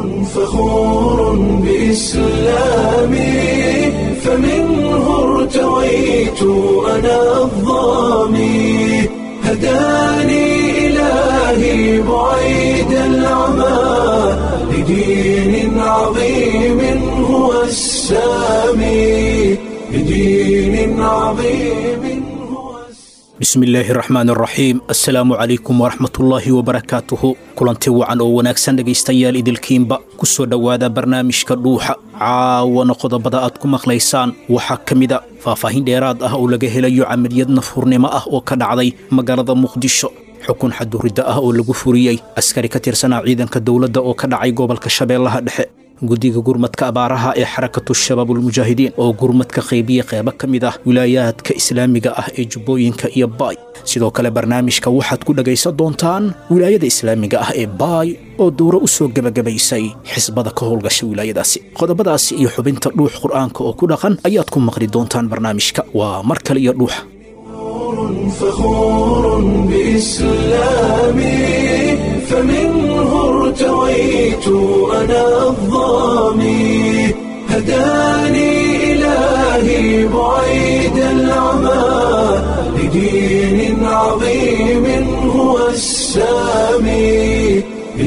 فخور بإسلامي فمنه ارتويت أنا الظامي هداني إلهي بعيد العمى لدين عظيم هو السامي لدين عظيم هو السامي bismillaahi raxmaan raxiim assalaamu calaykum waraxmatullaahi wabarakaatuhu kulanti wacan oo wanaagsan dhegaystayaal idilkiinba ku soo dhowaada barnaamijka dhuuxa caawana qodobada aad ku maqlaysaan waxaa ka mida faahfaahin dheeraad ah oo laga helayo camaliyad nafhurnimo ah oo ka dhacday magaalada muqdisho xukun xaduridda ah oo lagu furiyey askari ka tirsanaa ciidanka dowladda oo ka dhacay gobolka shabeellaha dhexe guddiga gurmadka abaaraha ee xarakatu shabaabulmujaahidiin oo gurmadka qaybiya qeybo ka mid ah wilaayaadka islaamiga ah ee jubbooyinka iyo baay sidoo kale barnaamijka waxaad ku dhegaysan doontaan wilaayada islaamiga ah ee baay oo dowro u soo gebagabaysay xisbada ka howlgasha wilaayadaasi qodobadaasi iyo xubinta dhuux qur'aanka oo ku dhaqan ayaad ku maqli doontaan barnaamijka waa mar kale iyo dhuuxa فخور بإسلامي فمنه ارتويت أنا الظامي هداني إلهي بعيد العمى لدين عظيم هو السامي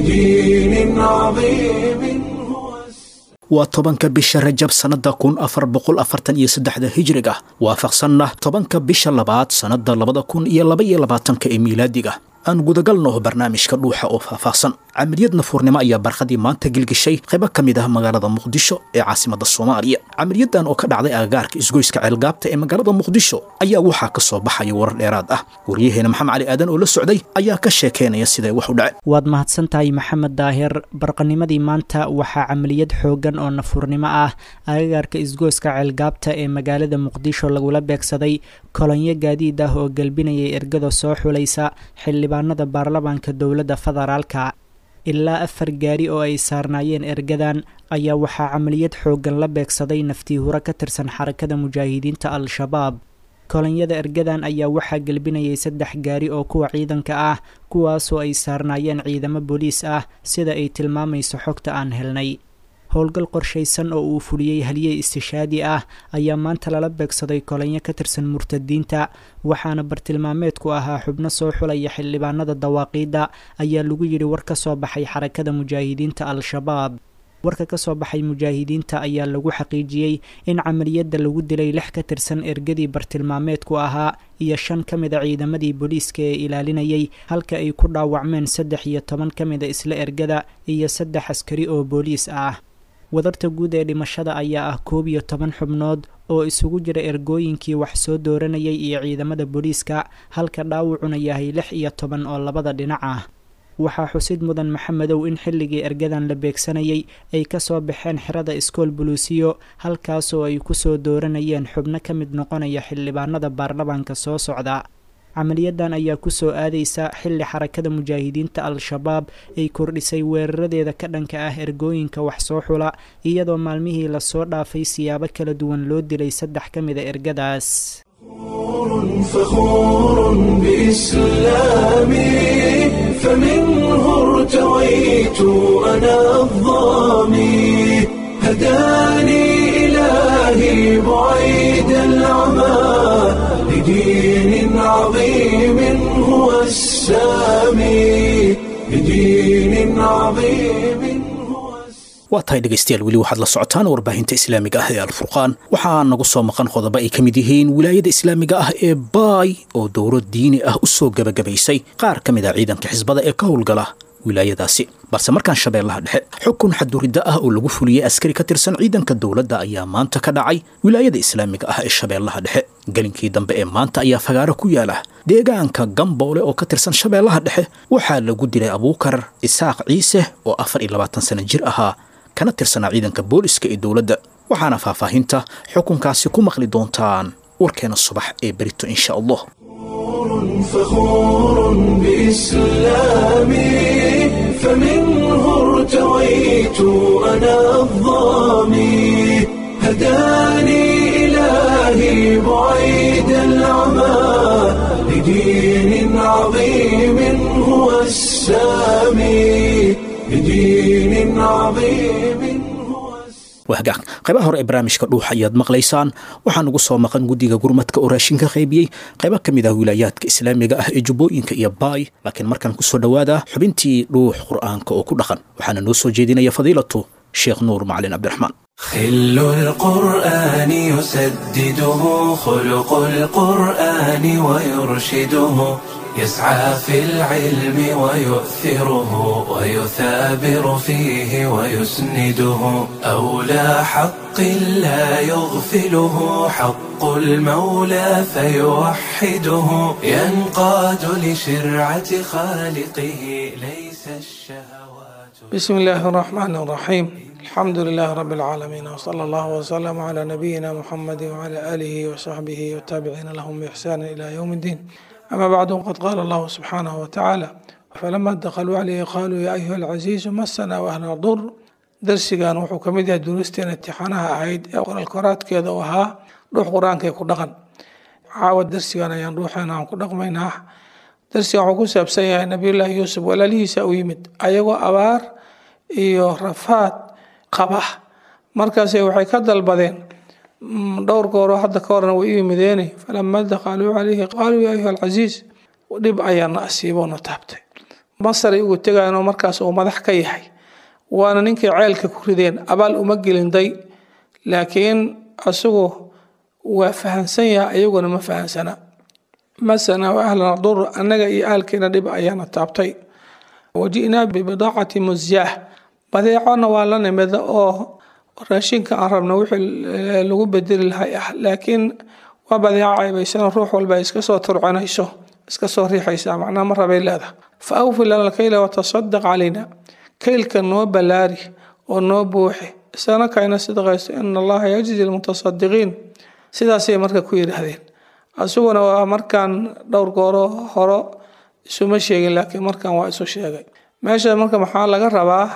لدين عظيم هو السامي waa tobanka bisha rajab sannadda kun afar boqol afartan iyo saddexda hijriga waafaqsanna tobanka bisha labaad sannadda labada kun iyo laba iyo labaatanka ee miilaadiga aan gudagalno barnaamijka dhuuxa oo faahfaahsan camaliyad nafuurnimo ayaa barqadii maanta gilgishay qaybo ka mid ah magaalada muqdisho ee caasimadda soomaaliya camaliyadan oo ka dhacday agagaarka isgoyska ceelgaabta ee magaalada muqdisho ayaa waxaa ka soo baxaya warar dheeraad ah waryaheena maxamed cali aadan oo la socday ayaa ka sheekeynaya siday wax u dhaceen waad mahadsantahay maxamed daahir barqanimadii maanta waxaa camaliyad xooggan oo nafuurnimo ah agagaarka isgooska ceelgaabta ee magaalada muqdisho lagula beegsaday kolonyo gaadiid ah oo gelbinayay ergada soo xulaysa xildhibaanada baarlamaanka dowladda federaalka ilaa afar gaari oo ay saarnaayeen ergadan ayaa waxaa camaliyad xooggan la beegsaday naftii huro ka tirsan xarakada mujaahidiinta al-shabaab kolonyada ergadan ayaa waxaa gelbinayay saddex gaari oo kuwa ciidanka ah kuwaasoo ay saarnaayeen ciidamo booliis ah sida ay tilmaamayso xogta aan helnay howlgal qorshaysan oo uu fuliyey haliyey istishaadi ah ayaa maanta lala beegsaday kolonyo ka tirsan murtadiinta waxaana bartilmaameedku ahaa xubno soo xulaya xildhibaanada dawaaqiidda ayaa lagu yidhi war ka soo baxay xarakada mujaahidiinta al-shabaab warka ka soo baxay mujaahidiinta ayaa lagu xaqiijiyey in camaliyadda lagu dilay lix ka tirsan ergadii bartilmaameedku ahaa iyo shan ka mida ciidamadii booliiska ee ilaalinayay halka ay ku dhaawacmeen saddex iyo toban ka mida isla ergada iyo saddex askari oo booliis ah wadarta guud ee dhimashada ayaa ah koob iyo toban xubnood oo isugu jira ergooyinkii wax soo dooranayay iyo ciidamada booliiska halka dhaawacuna yahay lix iyo toban oo labada dhinac ah waxaa xusid mudan maxamedow in xilligii ergadan la beegsanayay ay ka soo baxeen xerada iskool buluusiyo halkaasoo ay ku soo dooranayeen xubno ka mid noqonaya xildhibaanada baarlamaanka soo socda camaliyadan ayaa kusoo aadaysa xilli xarakada mujaahidiinta al-shabaab ay kordhisay weeraradeeda ka dhanka ah ergooyinka wax soo xula iyadoo maalmihii lasoo dhaafay siyaabo kala duwan loo dilay saddex ka mida ergadaas فخور بإسلامي فمنه ارتويت أنا الظامي هداني إلهي بعيد العمى لدين عظيم هو السامي لدين عظيم هو السامي waa tahay dhegaystayaal weli waxaad la socotaan warbaahinta islaamiga ah ee alfurqaan waxaa nagu soo maqan qodobo ay ka mid yihiin wilaayada islaamiga ah ee baay oo dowro diini ah u soo gebagabaysay qaar ka mid ah ciidanka xisbada ee ka howlgala wilaayadaasi balse markaan shabeellaha dhexe xukun xaduridda ah oo lagu fuliyey askari ka tirsan ciidanka dowladda ayaa maanta ka dhacay wilaayada islaamiga ah ee shabeellaha dhexe gelinkii dambe ee maanta ayaa fagaaro ku yaala deegaanka gamboole oo ka tirsan shabeellaha dhexe waxaa lagu dilay abuukar isaaq ciise oo afar iyo labaatan sano jir ahaa kana tirsanaa ciidanka booliska ee dowladda waxaana faahfaahinta xukunkaasi ku maqli doontaan warkeena subax ee berito insha allah فخور بإسلامي فمنه ارتويت أنا الظامي هداني إلهي بعيد العمى لدين عظيم هو السامي لدين بدين عظيم هو wahagaag qaybaha hore ee barnaamijka dhuux ayaad maqlaysaan waxaa nugu soo maqan guddiga gurmadka oo raashinka qaybiyey qaybo ka mid ah wilaayaadka islaamiga ah ee jubbooyinka iyo baay laakiin markaan ku soo dhowaada xubintii dhuux qur'aanka oo ku dhaqan waxaana noo soo jeedinaya fadiilatu sheekh nuur macalin cabdiraxmaan خل القرآن يسدده خلق القرآن ويرشده يسعى في العلم ويؤثره ويثابر فيه ويسنده أولى حق لا يغفله حق المولى فيوحده ينقاد لشرعة خالقه ليس الشهوات بسم الله الرحمن الرحيم الحمد لله رب العالمين وصلى الله وسلم على نبينا محمد وعلى آله وصحبه والتابعين لهم بإحسان إلى يوم الدين أما بعد قد قال الله سبحانه وتعالى فلما دخلوا عليه قالوا يا أيها العزيز مسنا وأهلنا ضر درسigan wuxuu ka mid yahay duruusteena imtixaanaha ahayd ee qoraalkoraadkeeda u ahaa dhuux qur-aankay ku dhaqan caawa darsigan ayaan dhuuxeena aan ku dhaqmaynaa darsigan wuxuu ku saabsan yahay nabiyullaahi yuusuf walaalihiisa u yimid ayagoo abaar iyo rafaad qaba markaase waxay ka dalbadeen dhowr gooroo hadda ka horna way u yimideene falama dakhaluu calayhi qaaluu yaa ayuha alcasiis dhib ayaana asiiboona taabtay masaray ugu tegayanoo markaas uu madax ka yahay waana ninkay ceelka ku rideen abaal uma gelinday laakiin asagu waa fahansan yahay ayaguna ma fahansana masana wa ahlana dur annaga iyo ahalkeena dhib ayaana taabtay waji'naa bibidaacati musyaah badeecona waa la nimid oo raashinka aan rabno wixii lagu bedeli lahay ah laakiin waa badeeco caybaysano ruux walba ay iska soo turcinayso iska soo riixaysaa macnaha ma rabay leedaha fa awfi lana alkayla watasadaq calayna kaylka noo ballaari oo noo buuxi isana kayna sidqayso ina allaha yajzi lmutasadiqiin sidaasay marka ku yidhaahdeen asuguna waa markaan dhowr gooro horo isuma sheegin laakiin markan waa isu sheegay meesha marka maxaa laga rabaa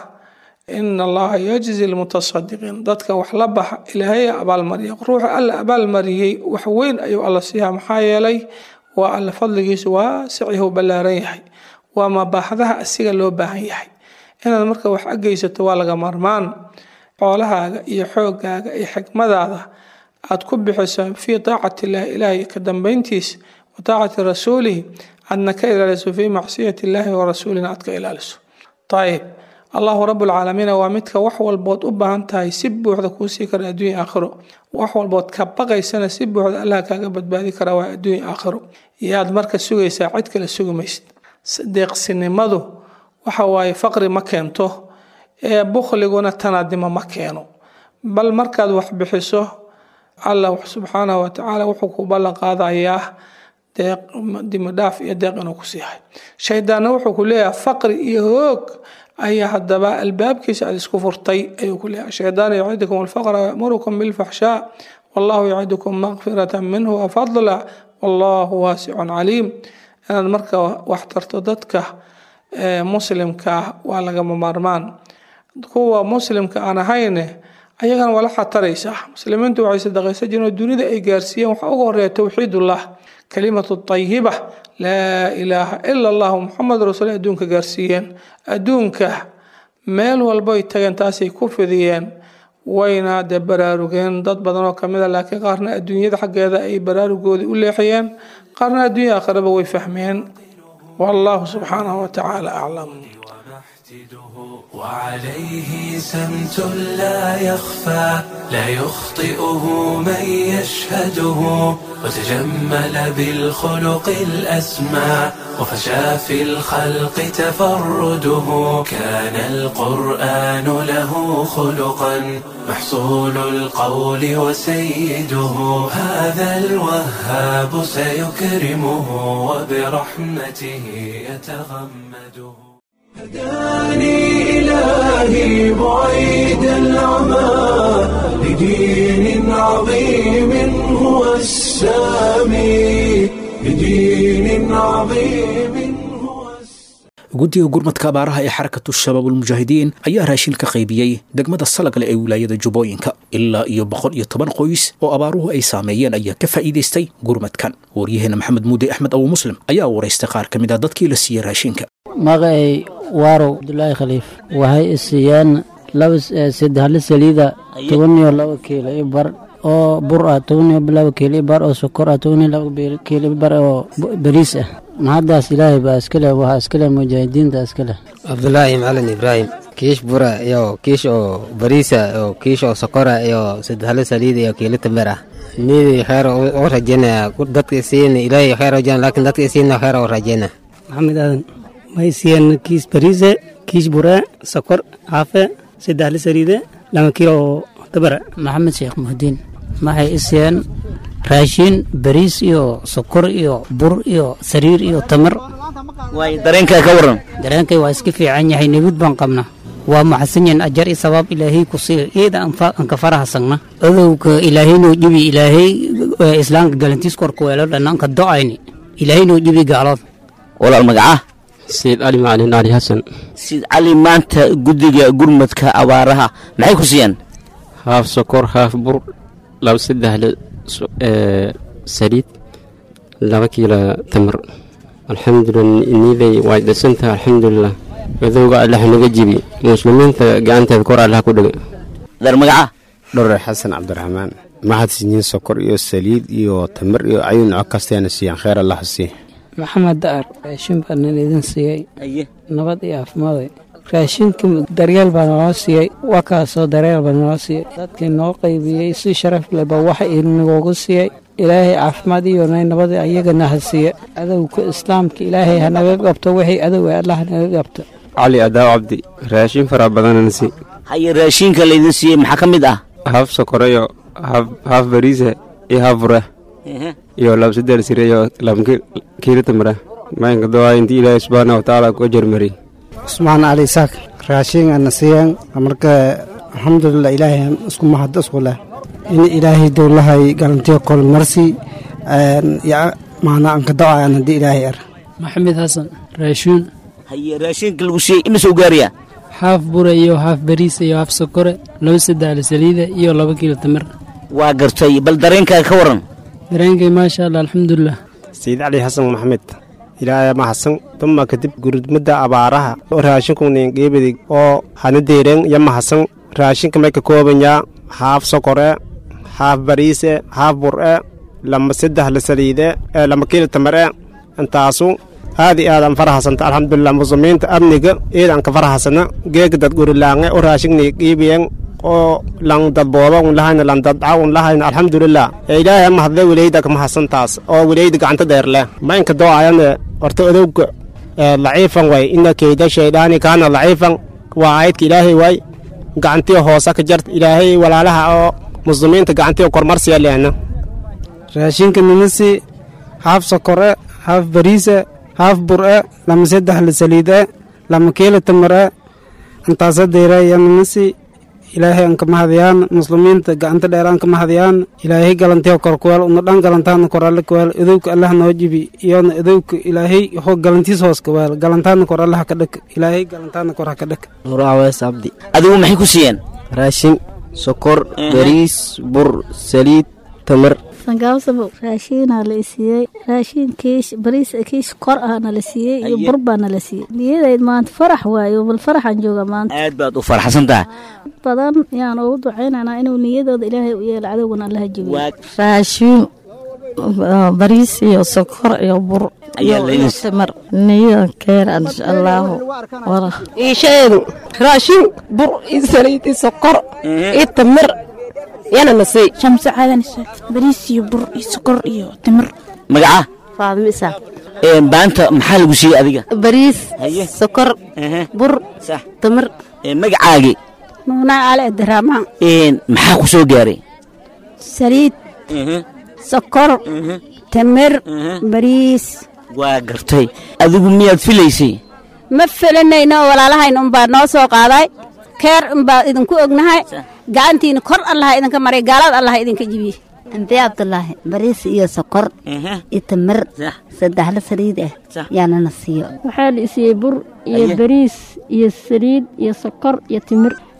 ina allaha yajzi lmutasadiqiin dadka wax la baxa ilaahay abaalmariya ruuxa alla abaalmariyey wax weyn ayuu alla siiyaa maxaa yeelay waa alla fadligiisu waasicyahu ballaaran yahay waa mabaaxdaha asiga loo baahan yahay inaad marka wax ageysato waa laga marmaan xoolahaaga iyo xoogaaga iyo xikmadaada aad ku bixiso fii taacati illahi ilaahay ka dambeyntiisa wa taacati rasuulihi aadna ka ilaaliso fii macsiyati illaahi wa rasuulina aad ka ilaaliso ayib allahu rabuulcaalamiina waa midka wax walbood u baahan tahay si buuxda kuu sii kara adduunya aakhiro wax walbood ka baqaysana si buuxda allah kaaga badbaadi kara waa adduunya aakhiro yaad marka sugaysaa cid kale sugi maysid deeqsinimadu waxa waaye faqri ma keento ee bukhliguna tanaadimo ma keeno bal markaad wax bixiso allah subxaanahu watacaala wuxuu ku ballan qaadayaa deeq dimidhaaf iyo deeq inuu ku siihay shaydaanna wuxuu ku leeyahay faqri iyo hoog ayaa haddaba albaabkiisa aad isku furtay ayuu ku leeyahay shaydaan yacidukum alfaqra wayamurukum bilfaxshaa wallahu yacidukum maqfirata minhu wafadla wallahu waasicun caliim inaad marka wax tarto dadka muslimka waa lagama maarmaan kuwa muslimka aan ahayne ayagana waa la xataraysaa muslimiintu waxay sadaqaysan jireen oo dunida ay gaarsiiyeen waxaa ugu horeeya towxiidullah kalimatu tayiba laa ilaaha ila allahu muxamed rasuul adduunka gaarsiiyeen adduunka meel walboy tageen taasay ku fidiyeen wayna dee baraarugeen dad badan oo kamid a laakiin qaarna adduunyada xaggeeda ay baraarugoodii u leexiyeen qaarna adduunya aakhiraba way fahmeen wallahu subxaanahu watacaala aclam وعليه سمت لا يخفى لا يخطئه من يشهده وتجمل بالخلق الأسمى وفشى في الخلق تفرده كان القرآن له خلقا محصول القول وسيده هذا الوهاب سيكرمه وبرحمته يتغمده هداني إلهي بعيد العمى لدين عظيم هو السامي لدين عظيم هو guddiga gurmadka abaaraha ee xarakatu shabaabulmujaahidiin ayaa raashin ka qaybiyey degmada salagle ee wilaayada jubbooyinka ilaa iyo boqol iyo toban qoys oo abaaruhu ay saameeyeen ayaa ka faa'iidaystay gurmadkan waryaheena maxamed muude axmed abu muslim ayaa waraystay qaar ka mid a dadkii la siiyey raashinka magacay waarow abdulaahi khaliif waxay isiiyeen laba saddexle saliida toban iyo laba kiilo i bar oo bur ah toban iyo laba kiilo i bar oo sokor ah toban iyo laba kiilo i bar oo bariis ah mahaddaas ilaahay baa iskale waxaa iskale mujaahidiinta iskale cabdulaahi macalin ibraahim kiish bura iyo kiish oo bariisa iyo kiish oo sokora iyo saddexle saliida iyo kiilo tamir ah nidii kheyr u rajeynaya dadka isiin ilaahay kheyr rajeyn laakiin dadka isiinna kheyr u rajeyna maxamed aadan waxay siiyeen kiis bariise kiish bure sokor caafe saddexle saliide laba kiilo oo tabara maxamed sheekh muhdiin waxay isiiyeen raashin bariis iyo sokor iyo bur iyo sariir iyo tamar waay dareenkaa ka waran dareenkay waa iska fiican yahay nabid baan qabna waa maxasan yahin ajar i sabaab ilaahay ku siiyo iyada aan ka farahasagna odowga ilaahaynoo dhibi ilaahay islaamka galantiis korka weelo dhannaanka do-ayni ilaahaynoo dhibi gaalood walaal magacaa sayid cali macalin cali xasan sayid cali maanta guddiga gurmadka abaaraha maxay ku siiyeen haaf sokor haaf bur laba saddexle saliid laba kiilo tamar alxamdulilah niiday way dhisantaha alxamdulilah adowga allah naga jibi muslimiinta gacanteeda kor allah ku dhega dar magacaa dhore xasan cabdiraxmaan maxad siiniin sokor iyo saliid iyo tamar iyo ayuu noco kasteena siiyaan kheer allah sii maxamed daar raashin baa nin idin siiyey nabad iyo caafimaad raashinka daryeel baa naloo siiyey waa kaasoo daryeel baa naloo siiyey dadkii noo qaybiyey si sharaf leba waxa inagoogu siiyey ilaahay caafimaad iyo nabad ayagana ha siiye adowka islaamka ilaahay hanaga qabto wixii adow allah hanaga qabto cali adaaw cabdi raashin fara badanana si haye raashinka laydin siiyey maxaa ka mid ah haaf sokoreyo haaf bariise iyo haaf bura iyo laba saddex sire iyo laba kiilo tamara maynka doa intii ilaahay subxaana watacaala ku ajarmari cusmaan cali isaaq raashin ana siiyeen marka alxamdulilah ilaahay isku mahad isku leh in ilaahay dowlahay galantiyo kol marsi maana anka do-ayan haddii ilaahay ar maxamed xasan raashuun haye raashinka lagu siiyey ima soo gaaraya haaf bure iyo haaf bariis iyo haaf sokore laba saddexle saliida iyo laba kiilo tamar waa gartay bal dareenkaaga ka waran dareenkay maasha allah alxamdulilah sayid cali xasan maxamed ilaahay mahadsan tuma kadib gurmada abaaraha oo raashinkunin geebadig oo hana deeren ya mahadsan raashinka may ka koobanyaa haaf sokore haaf bariise haaf bur'e lama saddex la saliide ee lama kiilo tamare intaasu aad i aad aan farahasanta alxamdulilah muslimiinta amniga eed aan ka farahasana geega dad gurilaange oo raashignay qiibiyen oo lan dadbooba un lahayna lan dadca un lahayna alxamdulilah ee ilaahay ama hadle weleyda ka mahadsantaas oo weleyda gacanta dheer leh maynka doo-ayane horta odowga laciifan way ina keyda shaydhaani kaana laciifan waa aayadka ilaahay waay gacantiyo hoosa ka jart ilaahay walaalaha oo muslimiinta gacantiyo kormarsiya leena raashinka ninasi haaf sokore haaf bariise haaf bur'e lama saddex la saliide lama kiilo tamare intaasa deyra iyo ninasi ilaahay aan ka mahadiyaan muslimiinta gacanta dheer aan ka mahadiyaan ilaahay galantiyo korkuweel una dhan galantaana koralle kuweel idowka allah noo jibi iyona idowka ilaahay ho galantiis hoos kuweel galantaana kor allah ka dhek ilaahay galantaana kor ha ka dhek nurawees abdi adigu maxay ku siiyeen raashin sokor bariis bur saliid tamar sangaabsabo raashiinaa la isiiyey raashiin kiish bariis kiish kor ahna la siiyey iyo bur baana la siiyey niyadayd maanta farax waayo bal faraxaan jooga maanta aad baad u farxsan tahay badan yaan ugu ducaynaynaa inuu niyadooda ilaahay u yeelo cadowgana allaha jebiyo raashiin bariis iyo sokor iyo bur timar niyadan keena insha allaahu iishaeedu raashin bur iyo saliid iyo sokor iyo tamar yana nasay shamse caadan bariis iyo bur iyo sokor iyo timir magaca faadimo isaaq maanta maxaa lagu siiyey adiga bariis sokor bur tamar magacaagi nuunaa cali abdiraxmaan maxaa ku soo gaaray saliid sokor tamir bariis waa gartay adigu miyaad filaysay ma filanayno walaalahayn unbaa noo soo qaaday keer unbaa idinku ognahay gacantiina kor allaha idinka maray gaalaad allaha idinka jibiye ante cabdulaahi bariis iyo sokor iyo tamir saddexla saliid ah yaanana siiyo waxaa la isiiyey bur iyo bariis iyo saliid iyo sokor iyo timir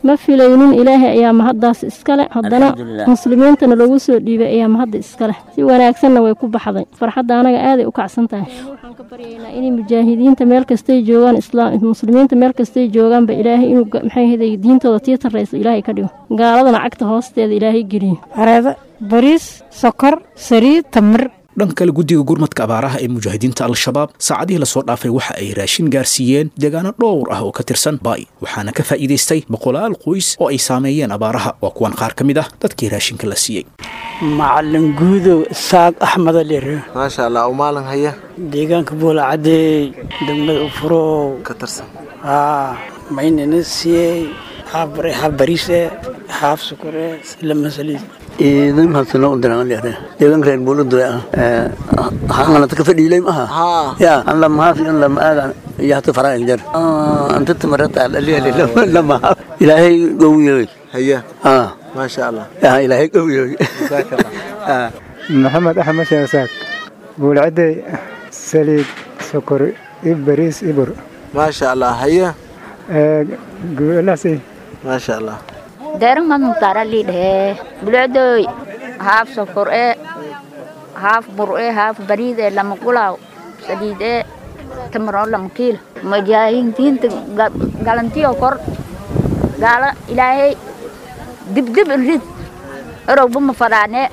ma filaynin ilaahay ayaa mahaddaas iskale haddana Alxamdulilah. muslimiintana loogu soo dhiibay ayaa mahadda iskale si wanaagsanna way ku baxday farxadda anaga aaday u kacsan tahay waxaan ka baryaynaa inay mujaahidiinta meel kastay joogaan islaam muslimiinta meel kastay joogaanba ilaahay inuu ga- maxay ahayd diintooda tii tarraysa ilaahay ka dhigo gaaladana cagta hoosteeda ilaahay geliyo areeda bariis sokor saliid tamir dhanka kale guddiga gurmadka abaaraha ee mujaahidiinta al-shabaab saacadihii lasoo dhaafay waxa ay raashin gaarsiiyeen deegaano dhowr ah oo ka tirsan baay waxaana ka faa'iidaystay boqolaal qoys oo ay saameeyeen abaaraha waa kuwan qaar ka mid ah dadkii raashinka la siiyey macalin guudow isaaq axmed alire maasha allah u maalin haya deegaanka buula cadeey degmada ufurow ka tirsan haa maynana siiyey haaf bare haaf bariise haaf sukure lama saliid idan hasano udarangalere deegan reer buuludure hangalata ka fadhiilay maha ya an lama haafi an lama aaga iyo hata faraa injar anta tamarata alaliali lama haaf ilaahay gowiyoy haya ha maasha allah ya ilaahay gowiyoy maxamed axmed sheesaak buulcadey saliid sokor iyo bariis ibur maasha allah haya guulasi maasha allah deerang man mutara lidhe bulcdoy haaf sokor e haaf bur e haaf bariid e lama gulaw saliid e tamaro lama kiilo mujaahidiinta galantiyo kor gaala ilaahay dibdib inrid erowba ma fadhaane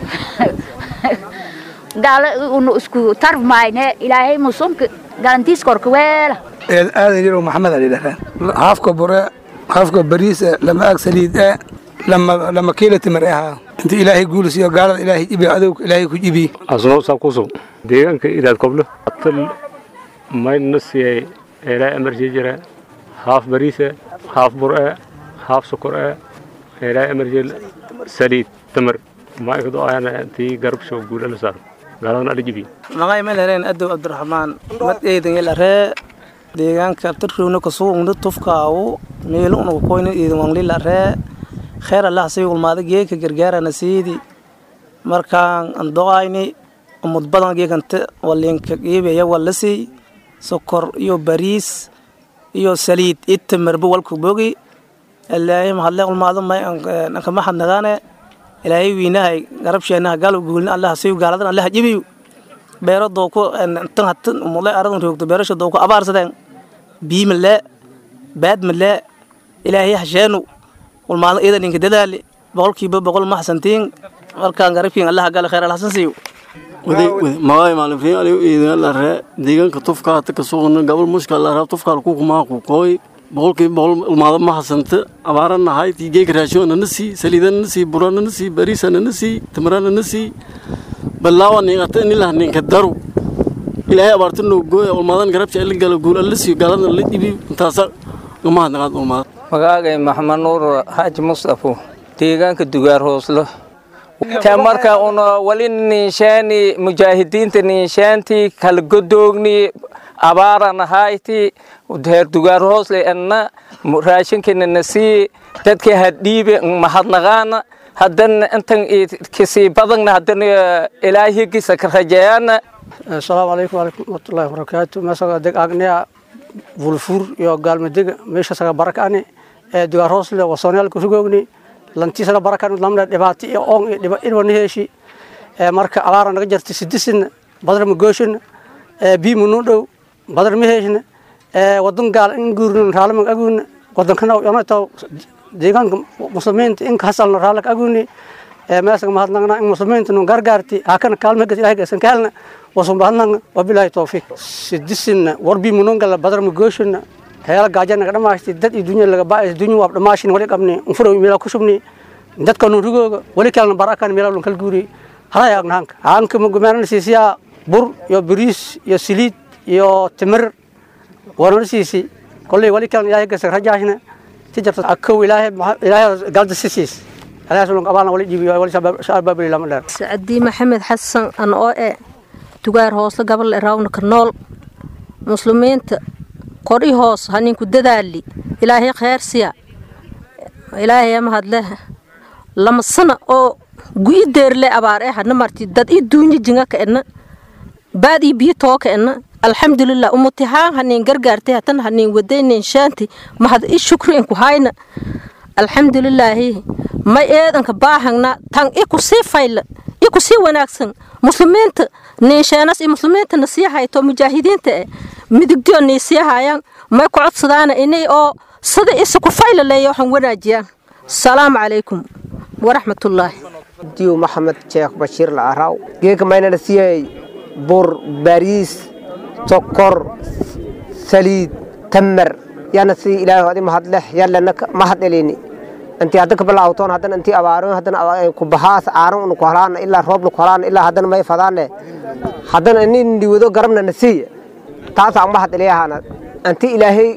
gaala unu isku tarf maayne ilaahay musunka galantiis korka weela aadan yarow maxamed ali dhahaan haafka bure haafka bariise lama aag saliid e lama lama kiilo timir e ahaa inta ilaahay guulisiyo gaalada ilaahay ibi adowga ilaahay ku ibi asnoo sakuso deegaanka idaad koblo atal maydna siiyay eelaa emerji jira haaf bariise haaf bur-e haaf sokor e eelaa emerji saliid tamar maykado ayana tii garabsho guula la saaro gaaladana adhijibi magay melereen adow abdiraxmaan mad eedan yelaree deegaanka tarrowna kasuugna tufkaawu meelu unagu koyna eedan wanglilaree kheer allah say ulmaada geeka gargaarana siidi markaan andoqayni umud badan geekanta walinka geebeya walasi sokor iyo bariis iyo saliid itamarba walku bogi ilaahay mahadle ulmaado may anka maxadnagaane ilaahay wiinahay garabsheenaha gaalo guulna allah sayu gaaladan allah jibiyu beero dooku tan hatan umule aradan roogto beerasha dooku abaarsadeen biimale baadmale ilaahay hasheenu ulmaado iidan inka dadaali boqolkiiba boqol maxsantiin markaan garabkiin allah galo khayr alhasan siiyo magay maalin aliyo iidan lare deegaanka tufka hata kasuugna gabal mushka lara tufkaal ku kumaa ku kooy boqolkiiba boqol ulmaado ma hasanta abaara nahay tii geeka raashiona na sii saliidana na sii burana na sii bariisana na sii tamarana na sii balaawa niiqata nilah ninka daru ilaahay abaarta noo gooya ulmaadan garabta la gala guul alla siiyo gaaladana la dhibi intaasa gamaha naqaad ulmaada magaagay maxamed nuur xaaji mustafo deegaanka dugaar hooslo ta marka una wali ninshaani mujaahidiinta ninshaanti kala godoogni abaaran ahayti heer dugaar hoosle enna raashinkana nasii dadka hadhiibe mahadnaqaana haddana intan kasii badagna haddana ilaahigisa ka rajeeyana asalaamu calaykum waraxmatullaahi wabarakaatu meesaga deg agniya bulfur iyo gaalmadega meeshasaga barakani ee dugaar hoosle wasoonyaalka rugoogni lantiisana barakan lamna dhibaato iyo oon iyo dhiba inwana heeshi marka abaara naga jarta sidisina badar ma gooshina bii munu dhow badar ma heeshina wadan gaal in guurna raalama aguna wadankana yonata deegaanka muslimiinta in hasalna raalak aguni meesaga mahadnaqna in muslimiinta nun gargaarti hakana kaalmagas ilahay gasan kaalna wasun bahadnaqna wabilaahi tawfiiq sidisina war bii munun gala badar ma gooshina heela gaajana naga dhamaashti dad iyo dunya laga baa'is dunya waa dhamaashin wali qabni unfuro meela ku shubni dadka nu rugooga wali kalna barakan meela lun kal guuri halay agnaanka aanka mugumaana siisiya bur iyo bariis iyo saliid iyo timir warna siisi kolley wali kalna ilaahay gasa rajaashna si jarta akow ilaahay ilaahay galda sisiis ilaahay sulun qabana wali jibi wali shabaab lama dheer sacdi maxamed xasan an oo e dugaar hoosle gabal raawna ka nool muslimiinta qori hoos haninku dadaali ilaahay khayr siya ilaahay mahadle lama sana oo gu'i deerle abaar eh hana marti dad i duunya jinga ka enna baad i biyo too ka enna alxamdulilah umutihaan hanin gargaartay hatan hanin wadaynin shaanti mahad i shukri inku hayna alxamdulilaahi may eedanka baahagna tan iku sii fayla iku sii wanaagsan muslimiinta niinsheenas iyo muslimiintana sii hayto mujaahidiinta eh midigdiyo nii sii hayaan may ku codsadaana inay oo sida isa ku fayla leeya waxaan wanaajiyaan salaamu calaykum waraxmatullaahi diw maxamed sheekh bashiir lacaraw geeka maynana siiyay bur bariis sokor saliid tamar yana si ilaahay adi mahadleh yallana mahad elini intii hadda kabilaawtoon haddana intii abaaroon haddana ku bahaas aaran unu ku halaana ilaa roob nu ku halaana ilaa haddana may fadaane haddana ini ndiwado garabna na siiya taasaan mahad eliyahana intii ilaahay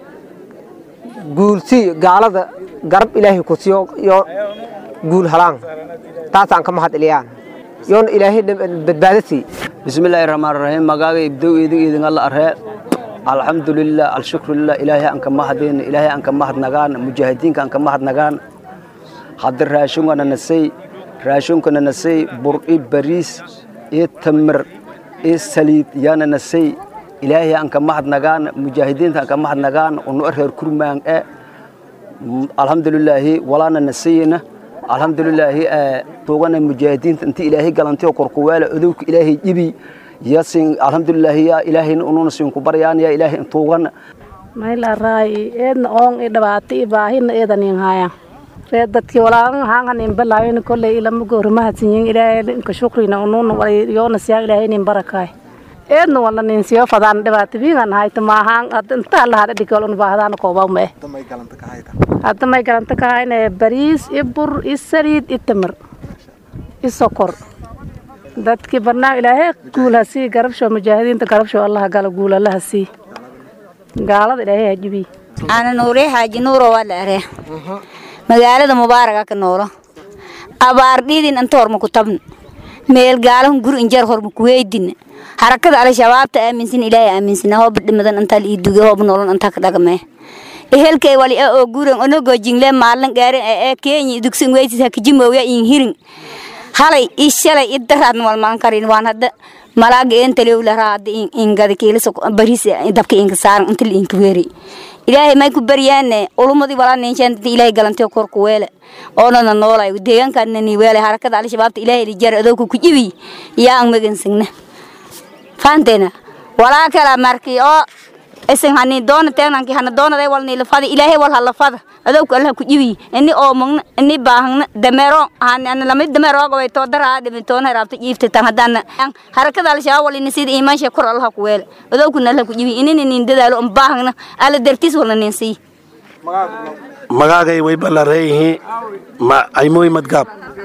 guulsiiyo gaalada garab ilaahay ku siiyo yo guul halaan taasaan ka mahad eliyaan yoona ilaahay badbaado siiy bismillaahi raxmaan raxiim magaaga ibdow idin idin alla aree alxamdulilah alshukrulilah ilaahay aan ka mahadayna ilaahay aan ka mahadnagaan mujaahidiinka aan ka mahadnagaan hadda raashunkana nasay raashunkana nasay bur-i bariis iyo tamar iyo saliid yaana nasay ilaahay aan ka mahadnagaan mujaahidiinta aan ka mahadnagaan unu reer kurmaan e alxamdulilaahi walaana nasayina alxamdulilaahi tuugana mujaahidiinta inti ilaahay galantiyo korkuweela odowka ilaahay jibi yasin alxamdulilaahi yaa ilaahayna ununa siinku baryaan yaa ilaahay tuugana mayla raayi eedna oon i dhibaato i baahina eedanin haya ree dadkii walaalan haangan in balaawin kolley ilama goori mahadsanyin ilaahay inka shukrina ununa yoona siyaa ilaahay nin barakaay eedna wala nin siyo fadaan dhibaato biingan hayta maahaan inta alla hada dhigol un baahdaana koobaw ma eh hadda may galanta ka hayne bariis i bur i saliid i tamar i sokor dadkii barnaam ilaahay guul ha sii garabsho mujaahidiinta garabsho allaha gala guul allaha sii gaalada ilaahay ha jibiy ana nuure xaaji nuuro waa la aree magaalada mubaaraga ka noolo abaar dhiidin anta horma ku tabn meel gaalahun guri injar horma ku weydin harakada al-shabaabta aaminsan ilaahay aaminsan hoob dhimadan antaa ii duge hoob nolon antaa ka dhagmee ehelkay wali a oo guuran onogo jingle maalin gaarin ee kenya dugsin weysis hakijimowya in hirin halay i shalay i daraadna walmaan karin waan hadda malaaga eentalew laraa hadda ingada kiilisa baris dabka inka saaran inta inka weeri ilaahay may ku baryaane ulumadii walaa ninshaan dadka ilaahay galantay korku weele oonana noolay deegaankaadna ni weele harakada al-shabaabta ilaahay lijar adowka ku jibi yaa ang magansagna faanteena walaa kala markii oo isin hani doona teenanki hana doonada walni lafada ilaahay wal halafada adowka allah ku jibi ini oo magna ini baahna dameero han ana lamid dameero gobay to daraa dhimi toona raabta jiifta tan hadana harakada al-shabaab wal ini sida iimaansha kor allah ku weele adowkuna allah ku jibi inini nin dadaalo um baahna ala dartiis wala nin sii magaagay way ballareeyihiin ma aymoy madgaab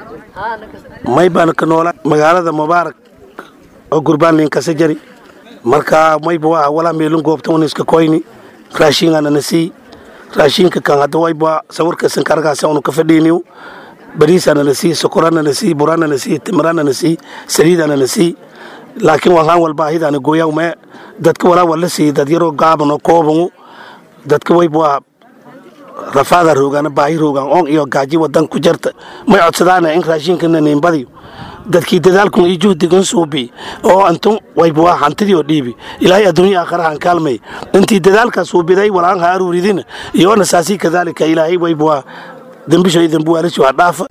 may baan ka noola magaalada mubaarak oo gurbaan linkasa jari marka mayba waa walaa meelun goobta un iska koyni raashinkana na sii raashinka kan hadda wayba sawirka sankargaasa unu ka fadhiiniw bariisana na sii sokorana na sii burana na sii timirana na sii saliidana na sii laakiin walaan walba ahidana gooyaw mee dadka walaa wala sii dad yaroo gaaban oo koobangu dadka wayba waa rafaada roogaana baahi roogaan oon iyo gaaji wadan ku jarta may codsadaana in raashinkana niinbadiyo dadkii dadaalkun iyo juhdigan suubi oo antun wayba waa hantidii oo dhiibi ilaahay adduunya aakharahan kaalmay intii dadaalkaa suubiday walaan ha aruuridina iyoona saasii kadaalika ilaahay wayba waa dembisho iyo dembuwaalisho ha dhaafa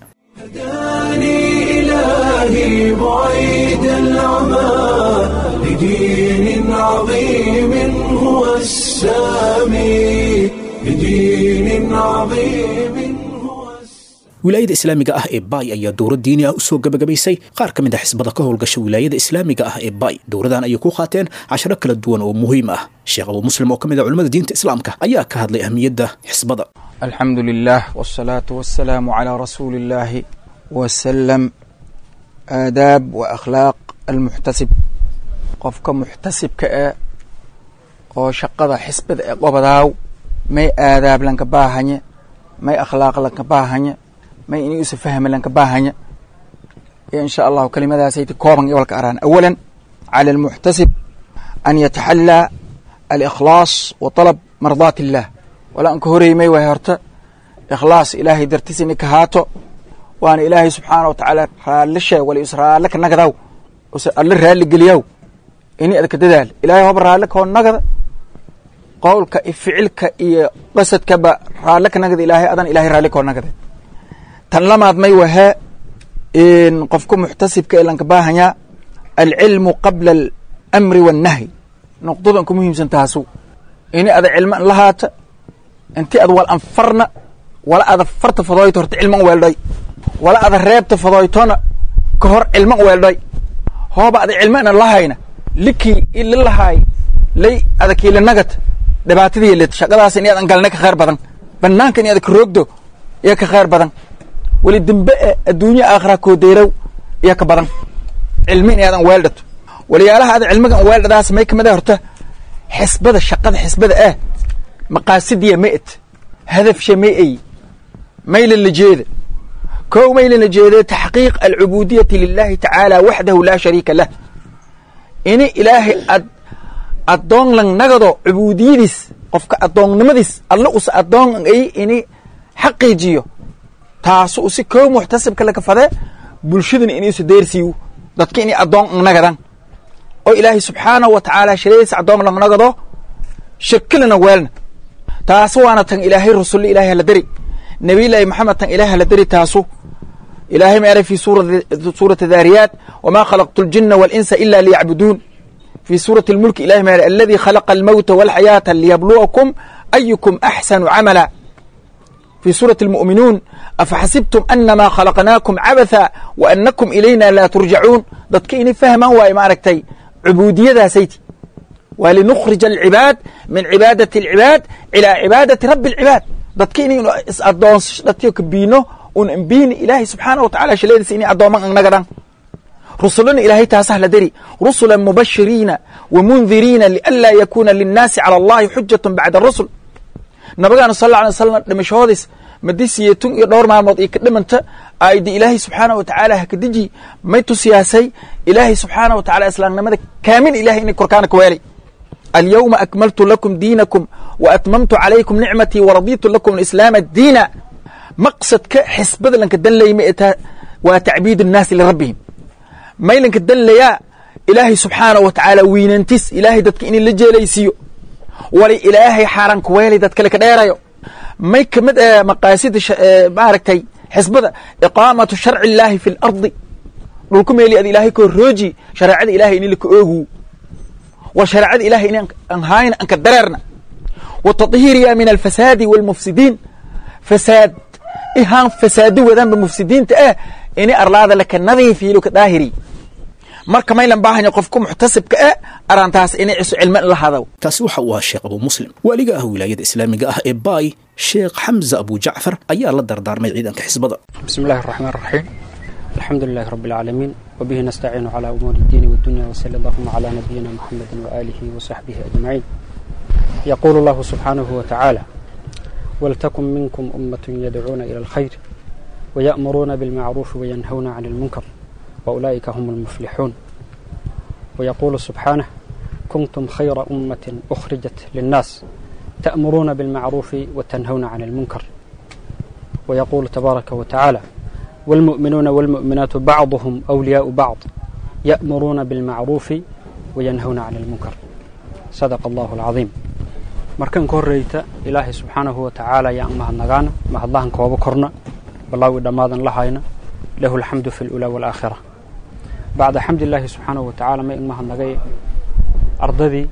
إلهي بعيد العمى لدين عظيم هو السامي لدين عظيم wilaayada islaamiga ah ee baay ayaa dowlad diini ah u soo gebagabaysay qaar ka mid a xisbada ka howlgasha wilaayada islaamiga ah ee baay dowladan ayay ku qaateen casharo kala duwan oo muhiim ah sheekh abuu muslim oo ka mid ah culimmada diinta islaamka ayaa ka hadlay ahmiyadda xisbada alxamdu lilah wsalaatu wasalaamu calaa rasuuli illaahi wasalam aadaab wa akhlaaq almuxtasib qofka muxtasibka e oo shaqada xisbada ee qobadaaw may aadaab lanka baahanye may akhlaaq lanka baahanye may ini usa fahme lanka baahanye insha allahu kelimadaasayta kooban iwalka araan awala cala almuxtasib an yataxallaa alikhlaas wa talab mardaat illah wala anka horeymay way horta ikhlaas ilaahay dartiis ini ka haato waana ilaahay subxaana wa tacaala raallishe wala is raalle ka nagadaw use alle raalli geliyaw ini adka dadaal ilaahay hoba raalle kao nagada qowlka iyo ficilka iyo qasadkaba raalle ka nagada ilaahay adan ilahay raalli koo nagade tan lamaad may wahaa qofka muxtasibka ee lanka baahanyaa alcilmu qabla alamri waannahyi noqdadan ku muhiimsan taasu ini ada cilmo an lahaata inti ad wal anfarna wala ada farta fadooyto horta cilman weeldhay wala ada reebta fadooytona ka hor cilman weeldhay hooba ada cilmo ana lahayna likii ili lahaay lay ada kiila nagata dhibaatadii lid shaqadaas in adan galna ka khayr badan banaanka in ada ka roogdo iyo ka khayr badan weli dembe e adduunya aakhira koodeyrow iyo ka badan cilmi in adan weeldhato waliyaalaha ada cilmigan weeldhadaas may kamid ah horta xisbada shaqada xisbada ah maqaasidiya ma et hadafsha ma ay maylan la jeeda kow maylan la jeeda taxqiiq alcubudiyati lilahi tacaala waxdahu laa shariika lah ini ilaahay ad addoon lang nagado cubudiyadiis qofka addoonnimadiis alla usa addoon ay ini xaqiijiyo taasu usi kow muxtasibka laka fade bulshadana inuusa deersiiyo dadka inay addoon ang nagadan oo ilaahay subxaanahu wa tacaala shiradiisa addoon lang nagado shirkilana weelna taasu waana tan ilaahay rusulle ilahay hala deri nabiyullaahi maxamed tan ilahay hala deri taasu ilaahay ma eray fi suurati daariyaat wamaa khalaqtu ljina walinsa ila liyacbuduun في سورة الملك إله ما الذي خلق الموت والحياة ليبلوكم أيكم أحسن عملا في سورة المؤمنون أفحسبتم أنما خلقناكم عبثا وأنكم إلينا لا ترجعون ضدكيني فهما هو ما ركتي عبودية ذا سيتي ولنخرج العباد من عبادة العباد إلى عبادة رب العباد ضدكيني أدون ضدكيك بينه ونبين إلهي سبحانه وتعالى شليد سيني أدون من نقدان رسلنا إلهي تاسه لدري رسلا مبشرين ومنذرين لئلا يكون للناس على الله حجة بعد الرسل نبغانا صلى الله عليه وسلم دمشوديس مديسيتون iyo dhowr maalmood iyo ka dhimanta aydi ilaahay subxaanahu watacaala ha ka deji may tusiyaasay ilaahay subxaanahu watacaala islaamnimada kaamin ilahay inay korkaana ka weelay alyawma akmaltu lakum diinakum wa atmamtu calaykum nicmatii waraditu lakum alislaama diina maqsadka xisbada lanka danlayma ee waa tacbiid annaasi lirabbihim maylanka danlayaa ilaahay subxaanahu wa tacaala wiinantis ilaahay dadka inay la jeelaysiiyo wali ilaahay xaaraan ku weelay dad kale ka dheerayo may ka mid ah maqaasida maaragtay xisbada iqaamatu sharci illaahi fi lardi dhulku meeli ad ilaahay koo rooji shareecada ilahay ini laka oogu wa shareecada ilahay in an haayna anka dareerna wa taطhiiriya min alfasaadi walmufsidiin fasaad ihaan fasaado wadaanba mufsidiinta ah ini arlaada laka nadiifiyo laka daahiri marka maylan baahanya qofku muxtasibka ah arantaas inay ciso cilmo in la hadaw kaasi waxa uu ahaa sheekh abu muslim waaliga ah wilaayada islaamiga ah ee baay sheekh xamza abu jacfar ayaa la dardaarmay ciidanka xisbada بسم الله الرحمن الرحيم الحمد لله رب العالمين وبه نستعين على أمور الدين والدنيا وصلى اللهم على نبينا محمد وآله وصحبه أجمعين يقول الله سبحانه وتعالى ولتكن منكم أمة يدعون إلى الخير ويأمرون بالمعروف وينهون عن المنكر وأولئك هم المفلحون ويقول سبحانه كنتم خير أمة أخرجت للناس تأمرون بالمعروف وتنهون عن المنكر ويقول تبارك وتعالى والمؤمنون والمؤمنات بعضهم أولياء بعض يأمرون بالمعروف وينهون عن المنكر صدق الله العظيم markan ka horreyta ilaahay subxaanahu wa tacaala ayaan mahadnagaana mahadlahan kooba korna balaawi dhammaadan la hayna lahu alxamdu fi lulaa waalaakhira bacda xamdilaahi subxaanahu wa tacaala ma in mahadnagay ardadii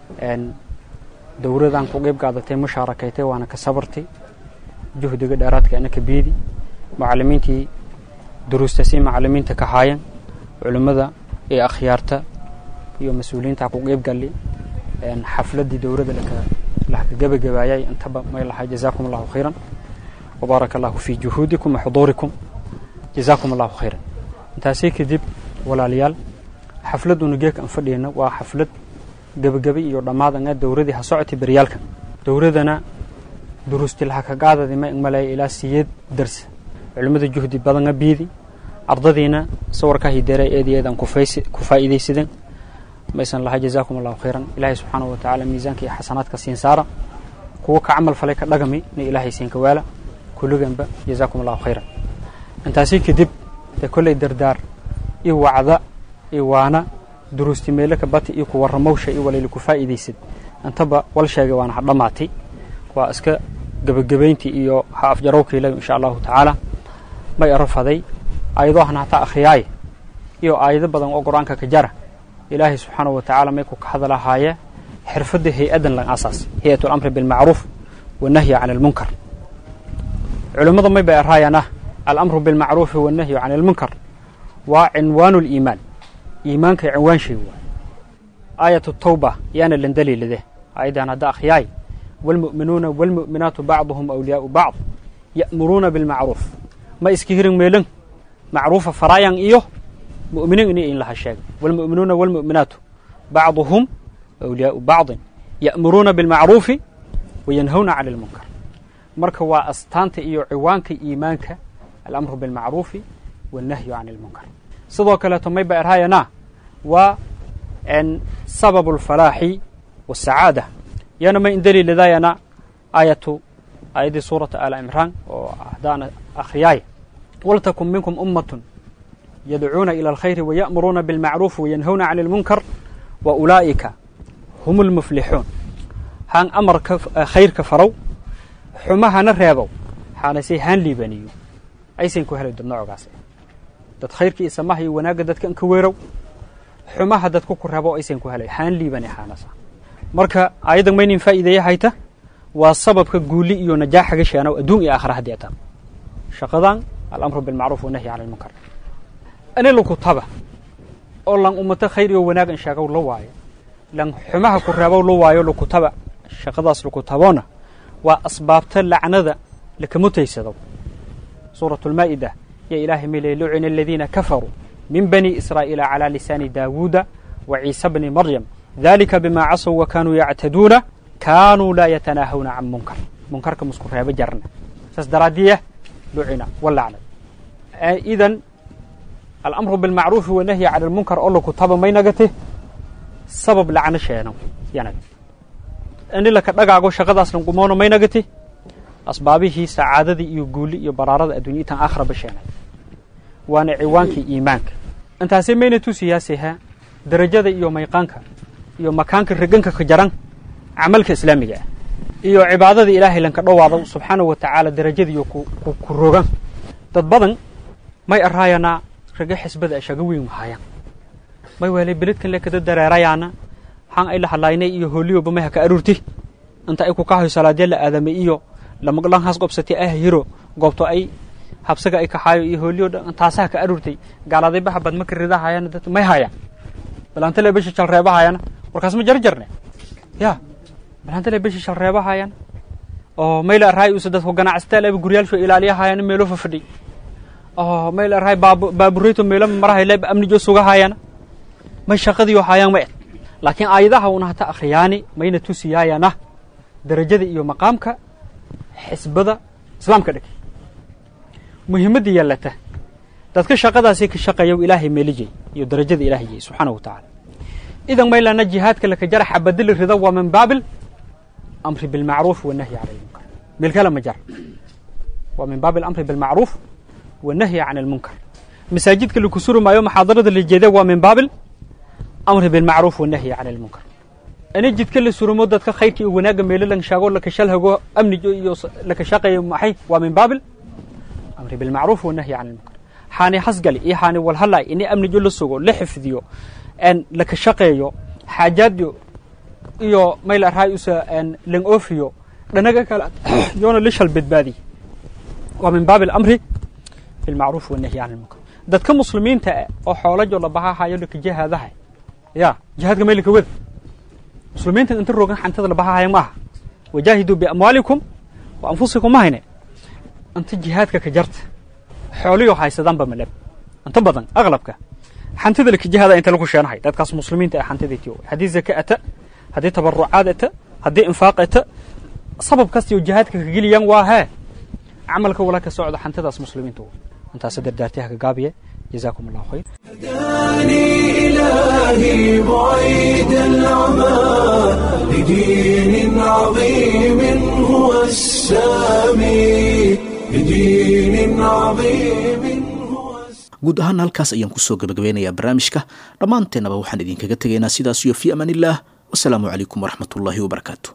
dowradan ku qeyb qaadatay mushaarakaytay waana ka sabartay juhdiga dheeraadka ana ka biidi macalimiintii duruusta si macalimiinta ka haayan culimmada iyo akhyaarta iyo mas-uuliyiinta ku qeyb galli xafladii dowladda laka gebagabaayay intaba may lahay jazaakum allahu khayran wabaaraka allahu fii juhuudikum wa xuduurikum jazaakum allahu khayran intaasii kadib walaalayaal xafladuna geeka aan fadhiyna waa xaflad gebagabe iyo dhammaad anga dowradii ha socotay beryaalka dowladana duruusti laha ka qaadadi ma malaya ilaa siyeed darsa culimmada juhdi badanga biidi ardadiina sawirkaa hideera eed iyo eedaan ku faa'iidaysadeen maysan lahay jazaakum allahu khayran ilaahay subxaanahu wa tacaala miisaanka iyo xasanaadka siin saara kuwa ka camal falay ka dhagami na ilaahay siin ka waala kulliganba jazaakum allahu khayran intaasii kadib dee kolley dardaar iyo wacda iyo waana duruusti meelo ka bati iyo ku warramowsha iyo walayla ku faa'iidaysad intaba wal sheegay waana ha dhammaatay waa iska gebagabayntii iyo ha afjarowkiila insha allahu tacaala may arafaday ayadoo han hataa akhriyaaye iyo aayado badan oo qur-aanka ka jara ilaahay subxaanahu wa tacaala may ku ka hadalahaaye xirfadda hay-adan lan asaas hay-at alamri bilmacruuf wanahyi can almunkar culimmada may bay araayaan ah alamru bilmacruufi wanahyu can almunkar waa cinwaanu liimaan iimaanka cinwaan shay waay aayat tawba yaana lan daliilade aayaddan hadda akhriyaay waalmu'minuuna waalmu'minaatu bacduhum awliyaau bacd ya'muruuna bilmacruuf ma iska hirin meelan macruufa faraayan iyo mu'miniin ini in laha sheegay waalmu'minuuna waalmu'minaatu bacduhum awliyaau bacdin ya'muruuna bilmacruufi wayanhawna cani almunkar marka waa astaanta iyo ciwaanka iimaanka alamru bilmacruufi wannahyu can almunkar sidoo kaleeto may ba erhaayana waa sababu alfalaaxi wasacaada yana may indaliiladaayana aayatu aayaddii suurata aala imraan oo haddaan akhriyaay waltakun minkum ummatun yadcuuna ila alkhayri waya'muruuna bilmacruufi wayanhawna cani almunkar wa ulaa'ika hum almuflixuun haan amarka khayrka farow xumahana reebow xaanase haan liibaniyo aysan ku helay dad noocogaas dad khayrka iyo samaha iyo wanaagga dadka inka weerow xumaha dadku ku reebo aysan ku helay haan liibani xaanasa marka ayaddan maynin faa'iideeya hayta waa sababka guuli iyo najaaxaga sheenow adduun iyo aakhira haddii ata shaqadan alamru bilmacruuf wanahyi cala almunkar ani lakutaba oo lan ummato khayr iyo wanaag in sheegow la waayo lan xumaha ku reebow la waayo lakutaba shaqadaas lakutaboona waa asbaabta lacnada lakamutaysado suuratu lmaa'ida ya ilaahay milay lucina aladiina kafaruu min bani israa'iila calaa lisaani daawuuda wa ciisa bni maryam dalika bima casow wa kaanuu yactaduuna kaanuu laa yatanaahawna can munkar munkarka musku reebo jarna saas daraadiya lucina walacnad idan alamru bilmacruufi wanahyi cala almunkar oo lakutaba maynagate sabab lacno sheeno yanag ini laka dhagaago shaqadaas lanqumoono maynagati asbaabihii sacaadadii iyo guuli iyo baraarada addunya itan aakhiraba sheenay waana ciwaankii iimaanka intaasay mayna tusiyaasayha darajada iyo mayqaanka iyo makaanka reganka ka jaran camalka islaamiga ah iyo cibaadada ilaahay lanka dhowaado subxaanahu wa tacaala darajadiiyo ku rogan dad badan may araayanaa raga xisbada shaga weyn mahayaan may weelay beledkan le kada dareerayaana xan ay la hadlaynay iyo hooliyoba may haka aruurti inta ay ku kahayo salaadya la aadamay iyo lamaglan has qobsatay ah hiro goobto ay habsaga ay kaxaayo iyo hooliyo dhan taasaha ka aruurtay gaaladay baxa bad maka ridahayana dad may hayaan balantale bisha shal reebahayana warkaas ma jarjarne ya balantale bisha shal reebahayana oo mayla arhay usa dadku ganacsataal aba guryaalsho ilaaliyahayana meelo fafadhi oo mayla arhay baabureyto meelo marahay leeb amnijo sugahayana may shaqadiyo hayaan ma ed laakiin aayadaha una hata akhriyaani mayna tusiyaayana darajada iyo maqaamka xisbada islaamka dhig muhiimadda yeelata dadka shaqadaasi ka shaqeeya ilaahay meelijay iyo darajada ilaahay jay subxaanahu wa tacaala idan maylana jihaadka laka jara xabadili rida waa min baabil amri bilmacruuf wanahyi cala almunkar meel kale ma jara waa min baabil amri bilmacruuf wanahyi can almunkar masaajidka laku suri maayo maxaadarada la jeeda waa min baabil amri bilmacruuf wanahyi can almunkar ani jidka la surumo dadka khayrka iyo wanaagga meelo lan sheego laka shalhago amnijo iyo laka shaqeeyo maxay waa min baabil amri bilmacruuf wanahyi can almunkar xaani hasgali iyo xaani walhalay ini amnijo la sugo la xifdiyo en laka shaqeeyo xaajaadyo iyo mayl arhay usa en lan oofiyo dhanaga kale yoona la shal badbaadi waa min baabil amri bilmacruuf wanahyi can almunkar dadka muslimiinta ah oo xoolajo la bahahayo laka jihaadahay ya jihaadka maylaka wada muslimiinta inta rogan xantada la bahahaya maaha wajaahiduu biamwaalikum wa anfusikum ma hayne inta jihaadka ka jarta xooliyo haysadaanba malab inta badan aqlabka xantada laka jihaada inta lagu sheenahay dadkaas muslimiinta ee xantida tiyo haddii zaka ata haddii tabarucaad ata haddii infaaq ata sabab kastiyo jihaadka ka geliyaan waa hee camalka wala ka socda xantadaas muslimiinta intaas dardaartiha ka gaabiye جزاكم الله خير هداني إلهي بعيد العمى لدين عظيم هو السامي لدين عظيم guud ahaan halkaas ayaan kusoo gabagabeynayaa barnaamijka dhammaanteennaba waxaan idinkaga tegaynaa sidaas iyo fii amaan illaah wasalaamu calaykum waraxmatullaahi wabarakaatu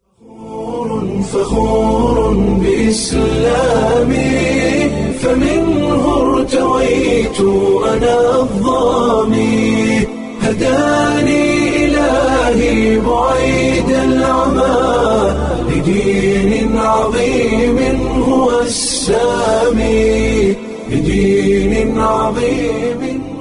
فخور بإسلامي فمنه ارتويت أنا الظامي هداني إلهي بعيد العمى لدين عظيم هو السامي لدين عظيم